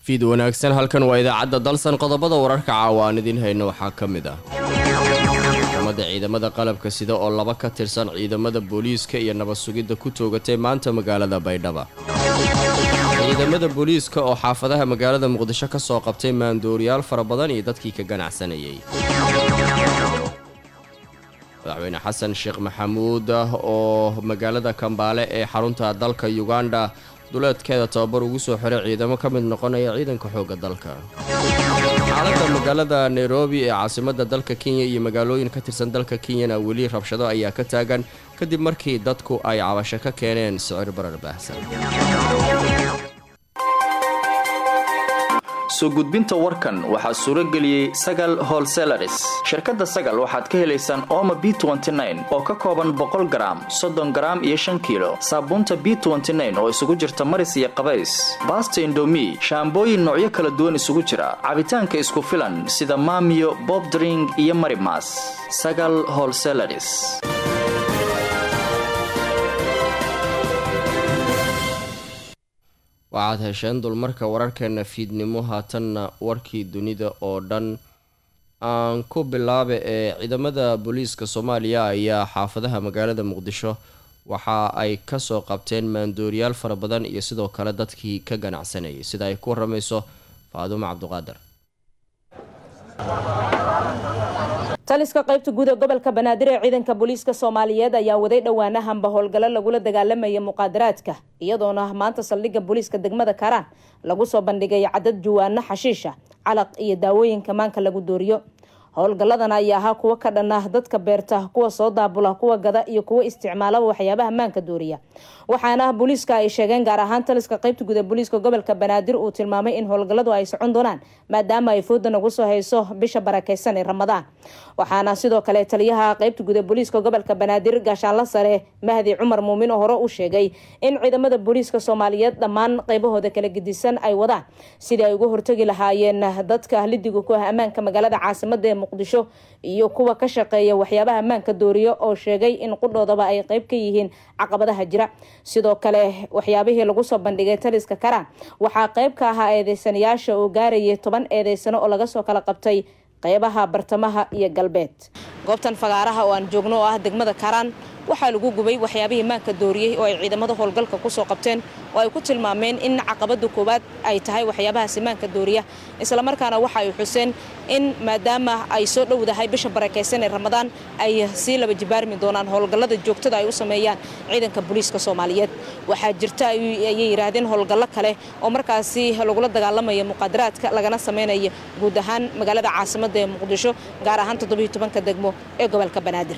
fiid wanaagsan halkan waa idaacadda dalsan qodobada wararka caawa aan idiin hayno waxaa ka mid ah maxkamadda ciidamada qalabka sida oo laba ka tirsan ciidamada booliiska iyo nabad sugidda ku toogatay maanta magaalada baydhaba ciidamada booliiska oo xaafadaha magaalada muqdisho ka soo qabtay maandooriyaal fara badan iyo dadkii ka ganacsanayay madaxweyne xasan sheekh maxamuud oo magaalada kambaale ee xarunta dalka yuganda duleedkeeda tababar ugu soo xiray ciidamo ka mid noqonaya ciidanka xoogga dalka xaaladda magaalada nairobi ee caasimadda dalka kenya iyo magaalooyin ka tirsan dalka kenyana weli rabshado ayaa ka taagan kadib markii dadku ay cabasho ka keeneen sicir barar baahsan soo gudbinta warkan waxaa suuro geliyey sagal holselaris shirkadda sagal waxaad ka helaysaan ooma b oo ka kooban boqol garaam soddon garaam iyo shan kiilo saabuunta b oo isugu jirta maris iyo qabays baasta indomi shaambooyin noocyo kala duwan isugu jira cabitaanka isku filan sida maamiyo bobdring iyo marimas sagal holselaris waxaad hesheen dulmarka wararkeena fiidnimo haatanna warkii dunida oo dhan aan ku bilaaba ee ciidamada booliiska soomaaliya ayaa xaafadaha magaalada muqdisho waxa ay kasoo qabteen maandooriyaal fara badan iyo sidoo kale dadkii ka ganacsanayay sida ay ku waramayso faadumo cabduqaadir taliska qaybta guud ee gobolka banaadir ee ciidanka booliiska soomaaliyeed ayaa waday dhowaanahanba howlgallo lagula dagaalamaya muqaadaraadka iyadoona maanta saldhigga booliiska degmada karaan lagu soo bandhigay cadad juwaano xashiisha calaq iyo daawooyinka maanka lagu dooriyo howlgalladan ayaa ahaa kuwo ka dhan ah dadka beerta kuwa soo daabula kuwa gada iyo kuwa isticmaalaba waxyaabaha maanka dooriya waxaana booliiska ay sheegeen gaar ahaan taliska qaybta guud ee booliiska gobolka banaadir uu tilmaamay in howlgalladu ay socon doonaan maadaama ay fooda nagu soo hayso bisha barakeysan ee ramadaan waxaana sidoo kale taliyaha qaybta guud ee booliiska gobolka banaadir gaashaanla sare mahdi cumar muumin oo hore u sheegay in ciidamada booliiska soomaaliyeed dhammaan qaybahooda kala gedisan ay wadaan sidii ay uga hortagi lahaayeen dadka lidiga ku ah ammaanka magaalada caasimada ee muqdisho iyo kuwa ka shaqeeya waxyaabaha ammaanka dooriyo oo sheegay in qudhoodaba ay qayb ka yihiin caqabadaha jira sidoo kale waxyaabihii lagu soo bandhigay taliska karaan waxaa qayb ka ahaa eedeysanayaasha oo gaarayay toban eedeysano oo laga soo kala qabtay qeybaha bartamaha iyo galbeed goobtan fagaaraha oo aan joogno oo ah degmada karaan waxaa lagu gubay waxyaabihii maanka dooriyey oo ay ciidamada howlgalka kusoo qabteen oo ay ku tilmaameen in caqabada koowaad ay tahay waxyaabahaasi maanka dooriya islamarkaana waxa ay xuseen in maadaama ay soo dhowdahay bisha barakeysan ee ramadaan ay sii laba jibaarmi doonaan howlgallada joogtada ay u sameeyaan ciidanka booliiska soomaaliyeed waxaa jirta ayay yidhaahdeen howlgallo kale oo markaasi lagula dagaalamaya muqaadaraadka lagana sameynaya guud ahaan magaalada caasimada ee muqdisho gaar ahaan toddobiyo tobanka degmo ee gobolka banaadir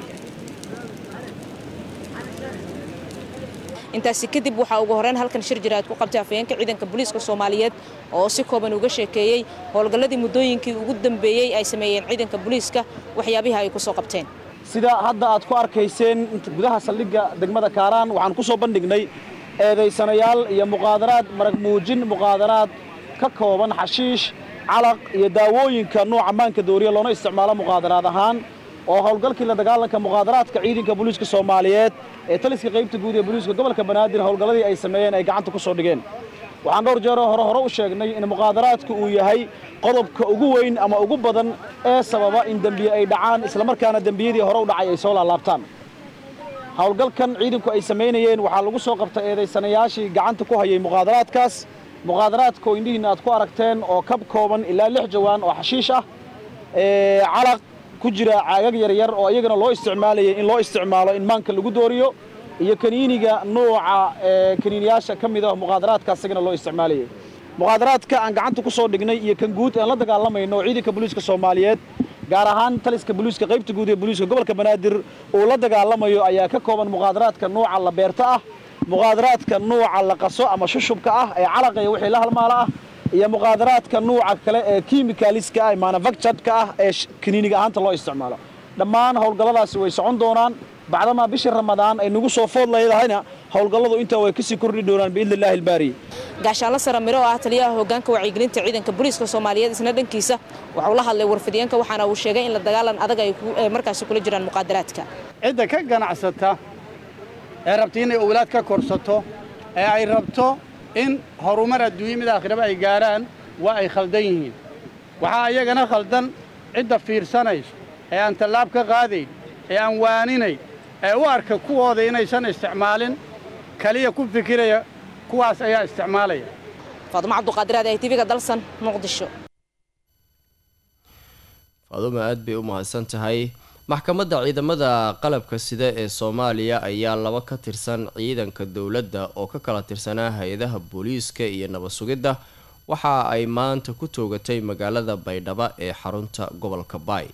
intaasi kadib waxaa ugu horeyn halkan shir jiraad ku qabtay afayeenka ciidanka booliiska soomaaliyeed oo si kooban uga sheekeeyey howlgalladii muddooyinkii ugu dambeeyey ay sameeyeen ciidanka booliiska waxyaabihii ay ku soo qabteen sida hadda aad ku arkayseen gudaha saldhigga degmada kaaraan waxaan ku soo bandhignay eedaysanayaal iyo muqaadaraad marag muujin muqaadaraad ka kooban xashiish calaq iyo daawooyinka nuuca maanka dooriya loona isticmaalo muqaadaraad ahaan oo howlgalkii la dagaalanka muqaadaraadka ciidanka booliiska soomaaliyeed ee taliska qaybta guud ee booliiska gobolka banaadir howlgalladii ay sameeyeen ay gacanta ku soo dhigeen waxaan dhowr jeeroo hore hore u sheegnay in muqaadaraadku uu yahay qodobka ugu weyn ama ugu badan ee sababa in dembiye ay dhacaan islamarkaana dembiyadii hore u dhacay ay soo laalaabtaan howlgalkan ciidanku ay samaynayeen waxaa lagu soo qabtay eedaysanayaashii gacanta ku hayay muqaadaraadkaas muqaadaraadka oo indhihiinna aad ku aragteen oo kab kooban ilaa lix jawaan oo xashiish ah calaq ku jira caagag yaryar oo iyagana loo isticmaalayay in loo isticmaalo in maanka lagu dooriyo iyo kaniiniga nuuca kaniiniyaasha ka mid ah muqaadaraadka isagana loo isticmaalayay muqaadaraadka aan gacanta ku soo dhignay iyo kan guud aan la dagaalamayno oo ciidanka booliiska soomaaliyeed gaar ahaan taliska booliiska qaybta guud ee booliiska gobolka banaadir uu la dagaalamayo ayaa ka kooban muqaadaraadka nuuca la beerta ah muqaadaraadka nuuca la qaso ama shushubka ah ee calaqaya wixii la halmaala ah iyo muqaadaraadka nuuca kale ee kimikaliska ah manufacturedka ah ee kaniiniga ahaanta loo isticmaalo dhammaan howlgalladaasi way socon doonaan bacdamaa bishii ramadaan ay nagu soo food leedahayna howlgalladu intaa way kasii kordhi doonaan biidni illaahi albaari gaashaanla sare miro oo ah taliyaha hoggaanka wacyigelinta ciidanka booliiska soomaaliyeed isna dhankiisa waxauu la hadlay warfidiyeenka waxaana uu sheegay in la dagaalan adag ay markaasi kula jiraan muqaadaraadka cidda ka ganacsata ee rabta inay owlaad ka korsato ee ay rabto in horumar adduunye mid aakhiraba ay gaaraan waa ay khaldan yihiin waxaa iyagana khaldan cidda fiirsanayso ee aan tallaab ka qaadayn ee aan waaninayn ee u arka kuwooda inaysan isticmaalin kaliya ku fikiraya kuwaas ayaa isticmaalaya faadumo cabduqaadiraad ee tv-ga dalsan muqdisho faadumo aad bay u mahadsan tahay maxkamadda ciidamada qalabka sida ee soomaaliya ayaa laba ka tirsan ciidanka dowladda oo ka kala tirsanaa hay-adaha booliiska iyo nabad sugidda waxa ay maanta ku toogatay magaalada baydhabo ee xarunta gobolka baay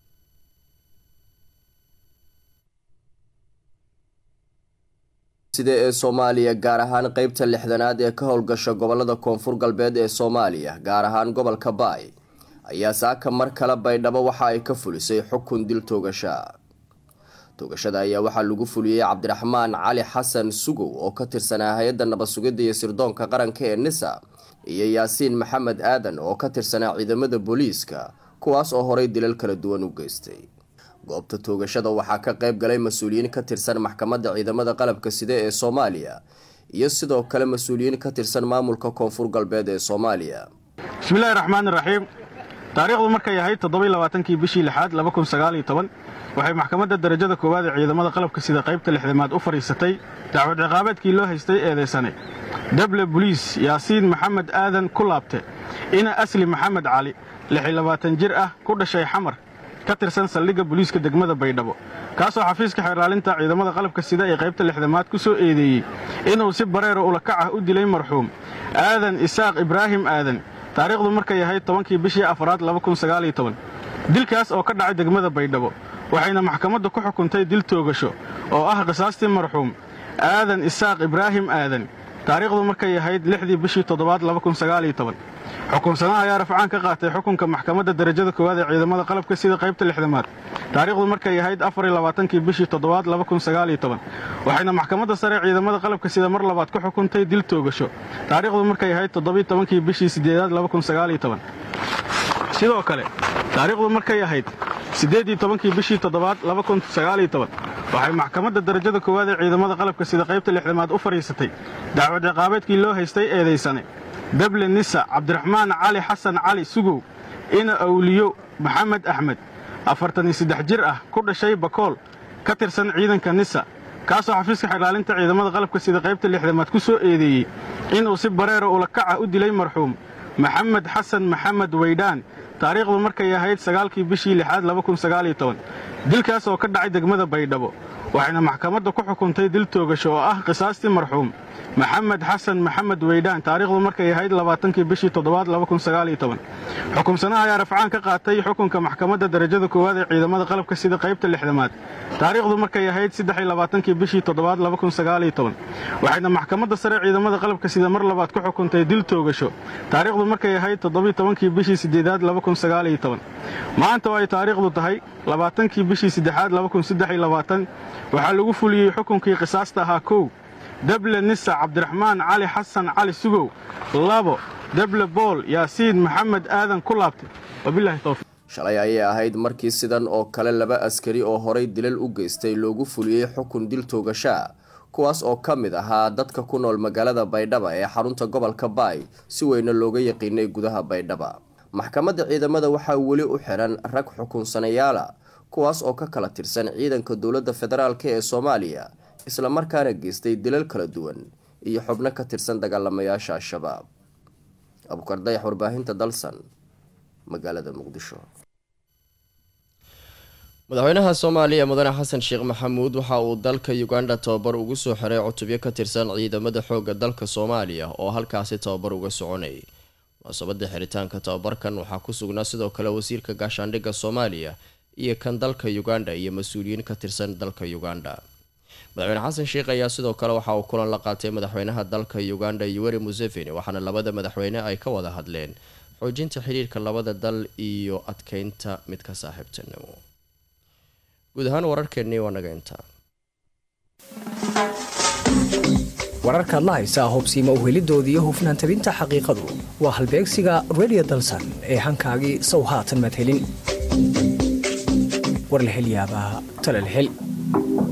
sida ee soomaaliya gaar ahaan qeybta lixdanaad ee ka howlgasha gobolada koonfur galbeed ee soomaaliya gaar ahaan gobolka baay ayaa saaka mar kale baydhabo waxa ay ka fulisay xukun dil toogasha toogashada ayaa waxaa lagu fuliyey cabdiraxmaan cali xasan sugow oo ka tirsanaa hay-adda nabad sugidda iyo sirdoonka qaranka ee nisa iyo yaasiin maxamed aadan oo ka tirsanaa ciidamada booliiska kuwaas oo horay dilal kala duwan u geystay goobta toogashada waxaa ka qayb galay mas-uuliyiin ka tirsan maxkamadda ciidamada qalabka sida ee soomaaliya iyo sidoo kale mas-uuliyiin ka tirsan maamulka koonfur galbeed ee soomaaliya bismillahi raxmaan iraxiim taariikhdu markay ahayd toddobailabaatankii bishii lixaad waxay maxkamadda darajada koowaad ee ciidamada qalabka sida qaybta lixdamaad u fadhiisatay dacwad ciqaabeedkii loo haystay eedaysane dable buliis yaasiin maxamed aadan ku laabte ina asli maxamed cali jir ah ku dhashay xamar ka tirsan saldhigga buliiska degmada baydhabo kaasoo xafiiska xeerlaalinta ciidamada qalabka sida ee qaybta lixdamaad ku soo eedeeyey inuu si bareero ulakac ah u dilay marxuum aadan isaaq ibraahim aadan taariikhdu markay ahayd tobankii bishii afraad dilkaas oo ka dhacay degmada baydhabo waxayna maxkamaddu ku xukuntay dil toogasho oo ah qisaastii marxuum aadan isaaq ibraahim aadan taariikhdu markay ahayd lixdii bishii toddobaad xukunsanaha ayaa rafcaan ka qaatay xukunka maxkamadda darajada koowaad ee ciidamada qalabka sida qaybta lixdamaad taariikhdu markay ahayd afarlabaatankii bishii toddobaad waxayna maxkamadda sare ciidamada qalabka sida mar labaad ku xukuntay dil toogasho taariikhdu markay ahayd toddobitobankii bishii sideedaad sidoo kale taariikhdu markay ahayd siddeeddii tobankii bishii toddobaad waxay maxkamadda darajada koowaad ee ciidamada qalabka sida qaybta lixdamaad u fadhiisatay dacwad ciqaabeedkii loo haystay eedaysane dable nisa cabdiraxmaan cali xasan cali sugow ina awliyo maxamed axmed afartan iyo saddex jir ah ku dhashay bakool ka tirsan ciidanka nisa kaasoo xafiiska xeerlaalinta ciidamada qalabka sida qaybta lixdamaad ku soo eedeeyey inuu si bareero ulakaca u dilay marxuum maxamed xasan maxamed weydhaan taariikhdu markay ahayd sagaalkii bishii lixaad dilkaas oo ka dhacay degmada baydhabo waxayna maxkamadda ku xukuntay dil toogasho oo ah qisaastii marxuum maxamed xasan maxamed weydhaan taariikhdu markay ahayd labaatankii bishii toddobaad xukunsanaha ayaa rafcaan ka qaatay xukunka maxkamadda darajada koowaad ee ciidamada qalabka sida qaybta lixdamaad taariikhdu markay ahayd saddexlabaatankii bishii toddobaad waxayna maxkamadda sare ciidamada qalabka sida mar labaad ku xukuntay dil toogasho taariikhdu markay ahayd toddobitobankii bishii sideedaad maanta oo ay taariikhdu tahay labaatankii bishii saddexaad waxaa lagu fuliyey xukunkii qisaasta ahaa kow dable nisa cabdiraxmaan cali xasan cali sugow labo dable bool yaasiin maxamed aadan ku laabtay wabilaahi towfiiq shalay ayay ahayd markii sidan oo kale laba askari oo horay dilal u geystay loogu fuliyey xukun dil toogashaa kuwaas oo ka mid ahaa dadka ku nool magaalada baydhaba ee xarunta gobolka baay si weyna looga yaqiinay gudaha baydhaba maxkamadda ciidamada waxaa weli u xiran rag xukunsanayaala kuwaas oo ka kala tirsan ciidanka dowladda federaalk ee soomaaliya islamarkaana geystay dilal kala duwan iyo xubno ka tirsan dagaalamayaasha al-shabaab abuukar dayax warbaahinta dalsan magaalada muqdisho madaxweynaha soomaaliya mudane xasan sheekh maxamuud waxa uu dalka uganda tababar ugu soo xiray cutubyo ka tirsan ciidamada xoogga dalka soomaaliya oo halkaasi tababar uga soconayay munaasabada xiritaanka tababarkan waxaa ku sugnaa sidoo kale wasiirka gaashaandhigga soomaaliya iyo kan dalka uganda iyo mas-uuliyiin ka tirsan dalka uganda madaxweyne xasan sheekh ayaa sidoo kale waxa uu kulan la qaatay madaxweynaha dalka uganda yoweri museveni waxaana labada madaxweyne ay ka wada hadleen xoojinta xiriirka labada dal iyo adkeynta midka saaxiibtinimo guud ahaan wararkeennii waa naga intaa wararkaad la haysaa hobsiima uhelidooda iyo hufnaan tabinta xaqiiqadu waa halbeegsiga redio dalsan ee hankaagii sow haatan madhelin war la hel yaabaa tala la hel